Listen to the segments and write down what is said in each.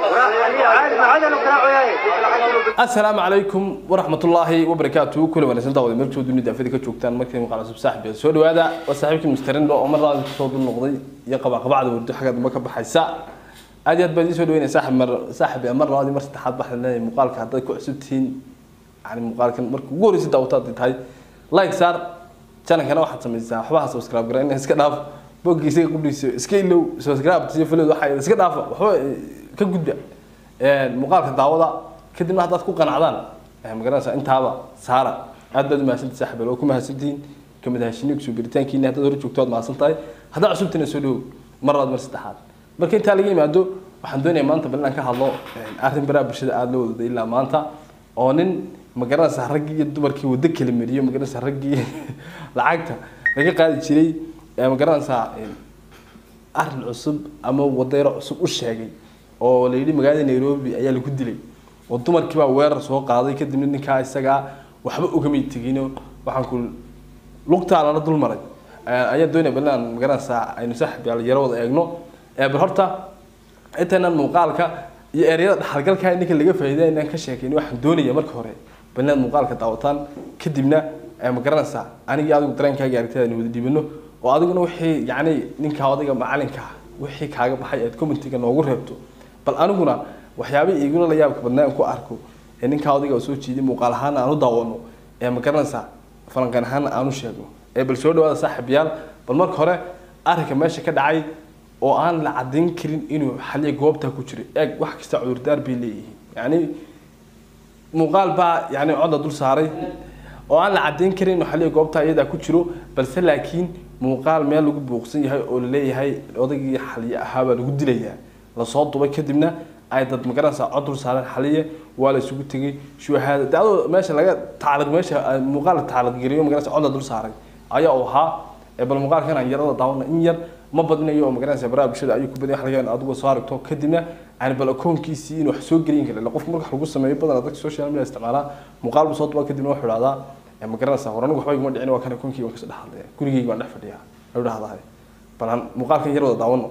asalaamu calaykum waraxmatullaahi wabarakaatu kula wanaagsan daawada meelkoo dunida afida ka joogtaan markii muuqaal cusub saaxiib soo dhawaada waa saaxiibkii mustarindo oo mar labaad kusoo dul noqday iyo qabaqabacda wardo xagga dambe ka baxaysa aad iyo aad baan idiin soo dhaweynaya saaxib mar saaxib mar labaad iyo mar saddexaad baxda leeyahay muuqaalka haddaad ku cusub tihiin yani muuqaalkan marka ugu horreysa daawataad tahay like saar channelkana waxaad samaysaa waxbaha subscribe gara in iska dhaaf boggiisa qudhiisa iska ilow subscribe iyo follow waxa iska dhaafa waxba ka gudba muuqaalka daawada kadibna haddaad ku qanacdaan magaranaysaa intaaba saara aad baad umahadsantihi saaxiibal oo ku mahadsantihiin kamid ahashiniga kusoo biritaankiina haddaad hore joogto waad mahadsantahay haddaad cusubtina soo dhowow mar labaad mar saddexaad marka intaa laga yimaado waxaan doonayaa maanta bal inaan ka hadlo arrin baraha bulshada aada loo wadada ilaa maanta oo nin magaranaysaa raggii iyo dumarkii waddo kala mariyo magaranaysaa raggii lacagta laga qaadi jiray magaranaysaa arrin cusub ama wadayro cusub u sheegay oo la yidhi magaalada nairobi ayaa lagu dilay oo dumarkii baa weerar soo qaaday kadibna ninkaa isagaa waxba ogamay tegino waxaan ku lugtaa lala dul maray ayaa doonaya bal inaan magaranaysaa aynu saaxib yaal yaro wada eegno bal horta intaynan muuqaalka iyo ereyada dhaxalgalka ninka laga faa'iiday inaan ka sheekayno waxaan doonaya marka hore bal inaad muuqaalka daawataan kadibna magaranaysaa anigii adigu dareenkaaga aragtida aynu wada dhibano oo adiguna wixii yacni ninka odayga macalinka wixii kaaga baxay aad commentiga noogu reebto bal aniguna waxyaabihii igula la yaabka badnaa aan ku arko ee ninkaa odayga soo jeeday muuqaal ahaana aan u daawano ee magaranaysaa falanqan ahaana aan u sheegno ee bal soo dhawaada saaxiibayaal bal marka hore arrinka meesha ka dhacay oo aan la caddayn karin inuu xaliya goobtaa ku jiro eeg wax kasta cudurdaar bay leeyihiin yacni muuqaal baa yani codla dul saaray oo aan la caddayn karin inuu xaliya goobtaa iyadaa ku jiro balse laakiin muuqaal meel lagu buuqsan yahay oo laleeyahay odaygii xaliye ahaabaa lagu dilayaa lasoo dubay kadibna ay dad magaranaysaa cod dul saareen xaliye waa la isugu tegay shuhaada de adoo meesha laga tacliq meesha muuqaal la tacliq geliyo magaranaysa cod la dul saaray ayaa uu ahaa bal muuqaalkan aan yarada daawano in yar ma badinayo oo magaranaysa baraha bulshada ayuu ku badan wax laga yaabaa adigu soo aragto kadibna yani bal akoonkiisii inuu wax soo gelin kara qofka marka wax lagu sameeyo badan dadka social media isticmaalaa muuqaal buu soo duba kadibna wuxuu idhahdaa ma garanaysaa hore anigu waxba iguma dhicin waa kan akoonkii waan kasoo dhex hadlaya gurigeyga waan dhex fadhiyaa ayuu dhahdaa bal aan muuqaalkan yar wada daawano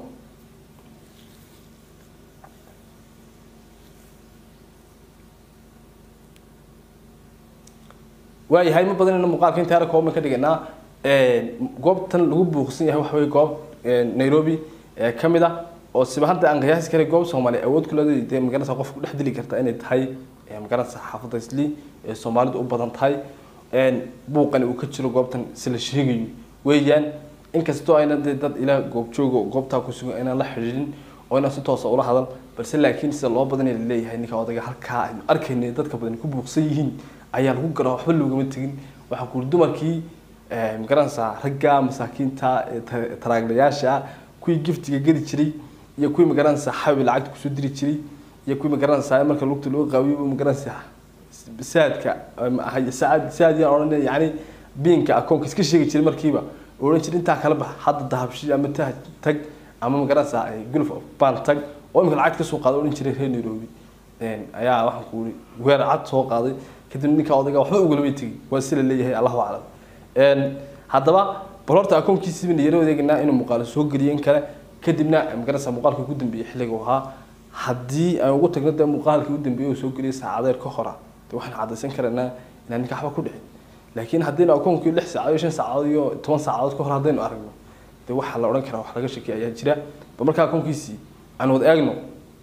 waayahay ma badanayna muuqaalka inta arag kooban ka dhiganaa goobtan lagu buuqsan yahay waxa weye goob nairobi ka mid ah oo siba hadda aan qiyaasi karay goob soomaaliya awood ku leedahay dee magaranaysa qofka ku dhex dili karta inay tahay magaranaysa xaafadda isli ee soomaalidu u badan tahay buuqani uu ka jiro goobtan si la sheegayo weeyaan inkastoo ayna dee dad ilaa goobjooga goobtaa ku sugan inaan la xidhiidhin oo inaan si toosa ula hadal balse laakiin sida loo badanaya laleeyahay ninka odayga halkaa aynu arkayna dadka badan ku buuqsan yihiin ayaa lagu garaa waxba loogama tegin waxaa kuuri dumarkii magaranaysaa ragga masaakiinta taraaglayaasha kuwii giftiga geli jiray iyo kuwii magaranaysaa xabi lacagta kusoo diri jiray iyo kuwii magaranaysaa marka lugta loo qaawiyo magaranaysaa saadka saad saad yaan odhan yani biinka akoonka iska sheegi jiray markiiba odhan jiray intaa kala bax hadda dahabshi ama tah tag ama magaranaysaa gulf of ban tag oo imika lacagta kasoo qaada odhan jiray reer nairobi ayaa waxaan ku uri weer cad soo qaaday kadib ninka odayga waxba ugalama tegi waa si la leeyahay allahu aclam haddaba bal horta akoonkiisiiba nayaro adeeganaa inuu muuqaalo soo geliyo in kale kadibna magaranaysaa muuqaalka ugu dambeeyey xilliga uu ahaa haddii aan ugu tagno dee muuqaalkii ugu dambeeyey uu soo geliyay saacadeer ka hora de waxaan caddaysan karaynaa inaan ninka waxba ku dhicin laakiin haddaynu akoonkii lix saacadood shan saacadood iyo toban saacadood ka hor haddaynu aragno dee waxaa la odhan karaa wax laga shakey ayaa jira bal markaa akoonkiisii aan wada eegno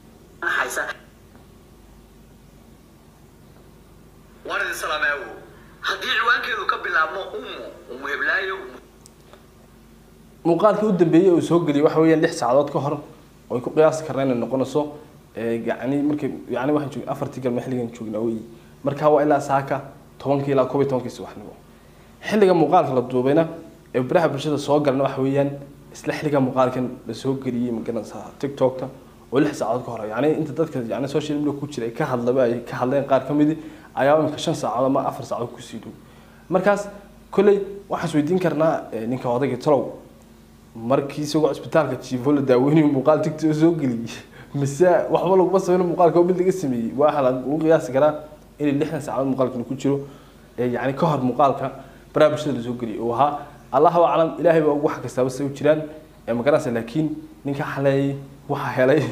waan idin salaamaawo haddii ciwaankeedu ka bilaabmo umu umu heblaayo muuqaalkii u dambeeyey uu soo geliyay waxa weeyaan lix saacadood ka hor oo ay ku qiyaasi karnaa inay noqonayso yani markay yani waxaan joogay afartii galma xilligan joognaa weyi markaa waa ilaa saaka tobankii ilaa koob iyo tobankii subaxnimo xilliga muuqaalka la duubayna ee baraha bulshada soo galna waxa weeyaan isla xilliga muuqaalkan la soo geliyey magaranaysaa tiktokta oo lix saacadood ka hor yani inta dadka yani social media ku jira ay ka hadlaba ay ka hadleen qaar ka midi ayaa imika shan saacadood ama afar saacadood kusii dhow markaas kolley waxaan isweydiin karnaa ninka odayga talow markii isagoo cisbitaalka jiifo la daaweynayo muuqaal tigto soo geliyey mise waxba laguma sameyno muuqaalka oo mid laga sameeyey waxaa lagu qiyaasi karaa inay lixdan saacadood muuqaalkan ku jiro yani ka hor muuqaalka baraha bulshada lasoo geliyay uu ahaa allahu aclam ilaahay baa ugu wax kastaaba say u jiraan magaranaysa laakiin ninka xaleeyay waxaa helay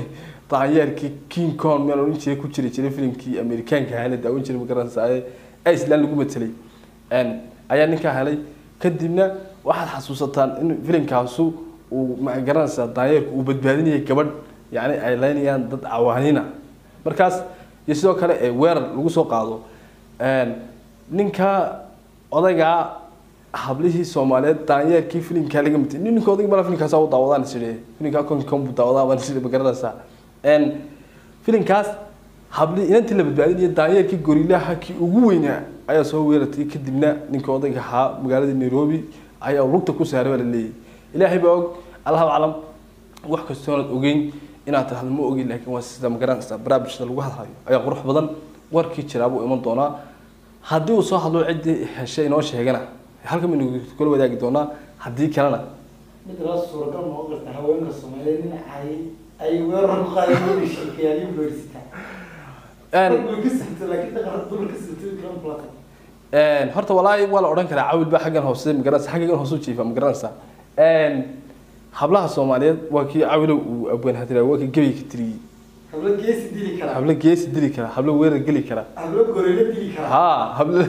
daanyeerkii king kong meel odhan jiray ku jiri jiray filimkii amerikaanka ahaa la daawan jiray magaranaysaa ee iceland lagu matelay Een, ayaa ninkaa helay kadibna waxaad xasuusataan in filimkaasu uu magaranaysaa daanyeerku uu badbaadinayay gabadh yacni ay leynayaan dad cawaanina markaas iyo sidoo kale ee weerar lagu soo qaado Een, ninka odaygaa hablihii soomaaliyeed daanyeerkii filimkaa laga matay nin ninka odayga mala filimkaas u daawadaan isiri filimkaa konkom buu daawadaa baan isiri magaranaysaa Een, filimkaas hablihii inantii la badbaadinaya daanyeerkii gorilaha kii ugu weynaa ayaa soo weerartay kadibna ninka odayga ahaa magaalada nairobi ayaa lugta ku saaray baa la leeyahay ilaahay baa og allahu aclam wax kastoonaad ogeyn inaad tirahdo ma ogin laakiin waa sida magaranaysaa barnaamijda lagu hadlayo ayaa qurux badan warkii jiraa buu iman doonaa haddii uu soo hadlo ciddii heshay inoo sheegana halkan baynu kula wadaagi doonaa haddii kalena mid la suuragal noqon karta haweenka soomaaliyeed in ay ay weerar ku qaadeen sheekayaalii beersita Een, way ka sirta laakiin dhaqan dumar ka sirta garan plata Een, horta walaahi waa la odhan karaa cawil baa xaggan hoose magaranaysa xaggan hoose u jiifa magaranaysa Een, hablaha soomaaliyeed waa kii cawilow uu abwaan hadira waa kii gebi ka tiriyey hablo geesi dili kara hablo geesi dili kara hablo weerar geli kara hablo goreelo dili kara ها hablo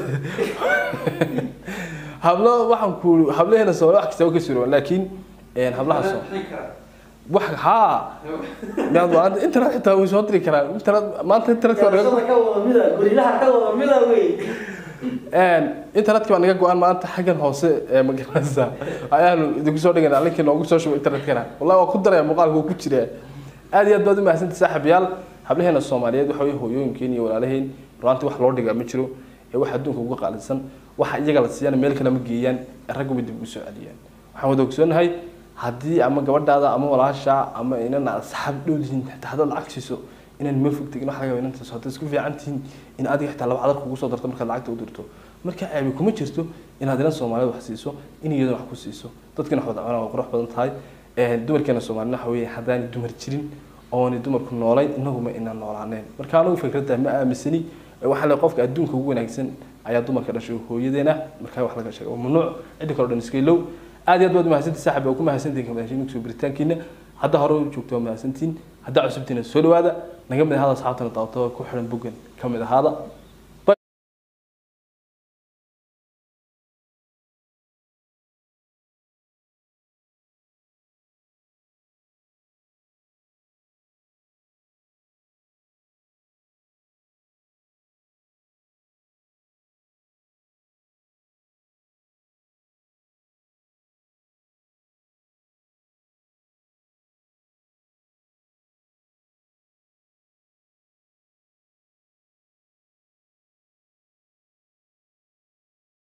hablo waxaan ku hablaheena soo wax kasta oo ka suuro laakiin een hablaha soo wax ha maad waan internet xitaa way soo diri karaan internet maanta internet ka Garashada ka wada mida gorilaha ka wada mida wey een internet ka naga go'an maanta xaggan hoose ee magaranaysa ayaanu idinku soo dhiganaa linki noogu soo shubo internet kana wallahi waa ku daraya muuqaalka uu ku jira aad iyo aad baad u mahadsantahay saaxiibayaal hablaheena Soomaaliyeed waxa way hooyooyinkeen iyo walaalaheen runtii wax loo dhigaa ma jiro ee wax adduunka uga qaalisan waxa iyaga la siiyana meel kale ma geeyaan raggu bay dib u soo celiyaan waxaan wada ogsoonahay haddii ama gabadhaada ama walaasha ama inan asxaab dhow yihiin xitaa haddaad lacag siiso inaan meel fog tegin waxa laga yaabaa inantaas haddaad isku fiican tihiin in adiga xitaa laba cadar kugu soo darto markaad lacagta u dirto marka ceebi kuma jirto inaad inan Soomaaliyeed wax siiso in iyadana wax ku siiso dadkana wax wada cunaa waa qurux badan tahay ee dumarkeena Soomaalina waxa weeye haddaan dumar jirin oonay dumarku noolayn inaguma inaan noolaaneen marka anigu fikradda ma aaminsani ee waxaa le qofka adduunka ugu wanaagsan ayaa dumarka dhashay hooyadeena markaa wax laga sheego mamnuuc ciddi kale oo dhan iska ilow aad iyo aad baad mahadsantihin saaxib waa ku mahadsantihin kamadaashin soo biritaankiina hadda hore u joogto waa mahadsantihin haddaa cusubtiina soo dhawaada naga mid ahaada asxaabtana daawata ku xiran boggan ka mid ahaada